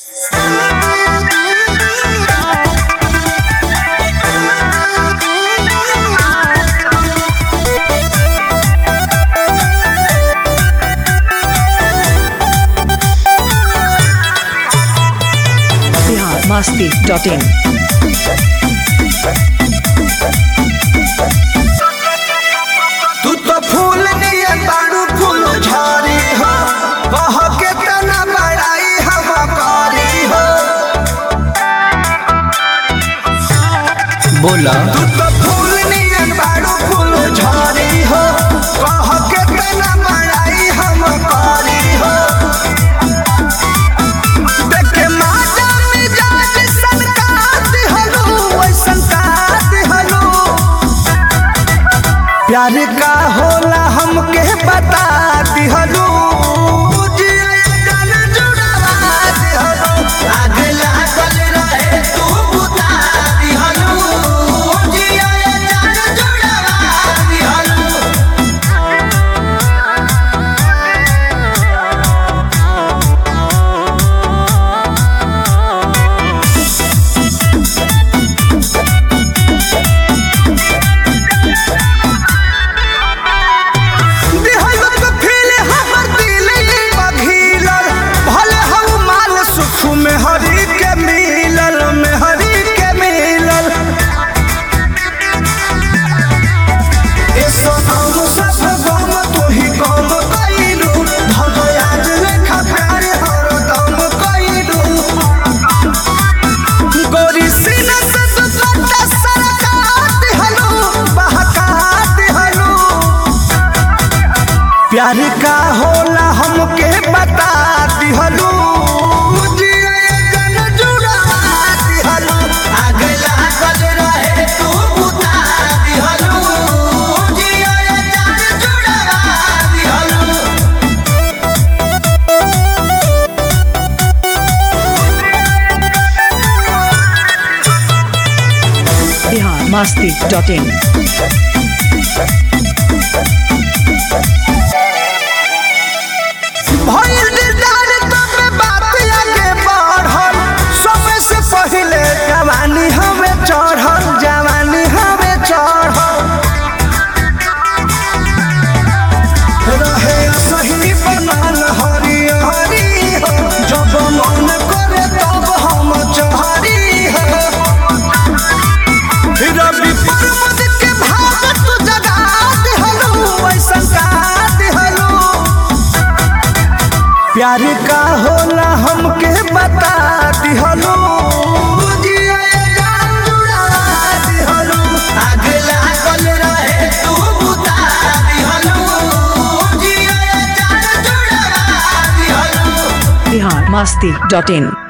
masti.in. तू तो फूल नियन बाड़ू फूल झारी हो कह के तना बड़ाई हम करी हो बोला तू तो फूल नियन बाड़ू फूल झारी हो कह के तना बड़ाई हम करी हो देख के माजा मिजाज सनकात हलो वैसन कात हलो प्यार का होला हमके बता दिहलू में हरी के मिलल में हरी के मिलल ए सोनाम सब गम तू ही गम कइलू भगयाज लेखा प्यार हरदम कइलू गोरी सीना से तू सट्टा सरकात हलो बहकात हलो प्यार का होला हमके बता दिहलू Bihar masti.in. भइल दिलदार तबे बात आगे बढ़ल समय से पहिले जवानी हमें चढ़ल जवानी हमें चढ़ल रहे सही बनल हरी हरी हो जब मन करे तब हम चहरी हो रवि पर्वत के भाव तू जगा दिहलू ऐसन का दिहलू प्यार का होला हमके बता दिहलू Bihar masti.in.